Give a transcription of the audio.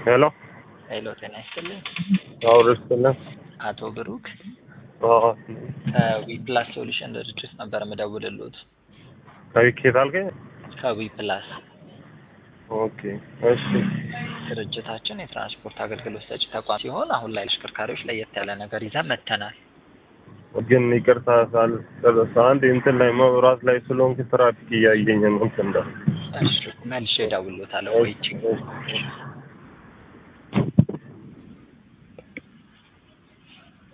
ሄሎ ሄሎ ጤና ይስጥልኝ። አውርስልን አቶ ብሩክ ከዊፕላስ ሶሉሽን ድርጅት ነበር የምደውልልዎት። ከዊኬት አልከኝ? ከዊፕላስ ኦኬ እሺ ድርጅታችን የትራንስፖርት አገልግሎት ሰጪ ተቋም ሲሆን አሁን ላይ አሽከርካሪዎች ለየት ያለ ነገር ይዘን መጥተናል። ግን ይቅርታ ሳልጨርስ አንድ እንትን ላይ መብራት ላይ ስለሆንክ ትራፊክ እያየኝ ነው እንትን እንዳለ እሺ መልሼ እደውልልዎታለሁ። ቆይቼ